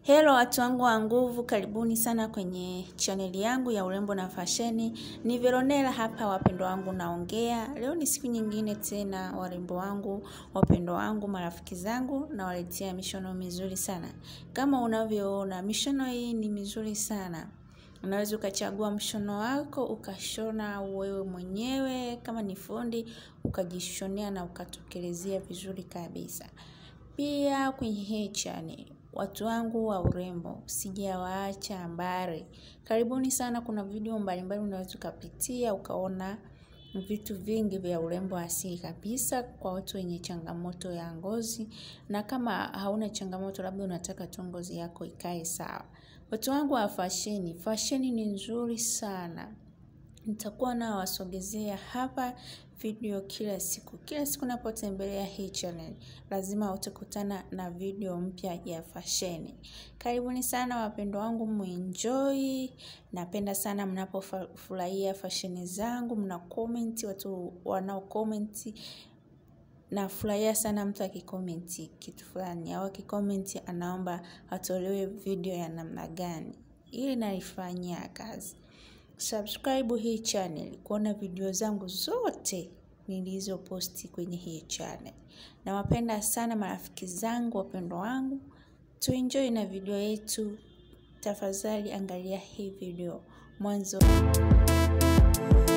Hello watu wangu wa nguvu, karibuni sana kwenye chaneli yangu ya urembo na fasheni. Ni Veronella hapa, wapendo wangu naongea. Leo ni siku nyingine tena, warembo wangu, wapendo wangu, marafiki zangu, nawaletea mishono mizuri sana. Kama unavyoona, mishono hii ni mizuri sana. Unaweza ukachagua mshono wako ukashona wewe mwenyewe, kama ni fundi ukajishonea na ukatokelezea vizuri kabisa. Pia kwenye hii channel watu wangu wa urembo sijawaacha mbali. Karibuni sana, kuna video mbalimbali unaweza ukapitia ukaona vitu vingi vya urembo asili kabisa kwa watu wenye changamoto ya ngozi, na kama hauna changamoto, labda unataka tu ngozi yako ikae sawa. Watu wangu wa fasheni, fasheni ni nzuri sana. Nitakuwa nawasogezea hapa video kila siku. Kila siku napotembelea hii channel, lazima utakutana na video mpya ya fasheni. Karibuni sana wapendo wangu, muenjoy. Napenda sana mnapofurahia fasheni zangu, mna comment, watu wanao comment. Nafurahia sana mtu akikomenti kitu fulani au akikomenti anaomba atolewe video ya namna gani, ili naifanyia kazi. Subscribe hii channel kuona video zangu zote nilizoposti kwenye hii channel. Nawapenda sana marafiki zangu, wapendo wangu, tuenjoy na video yetu. Tafadhali angalia hii video mwanzo.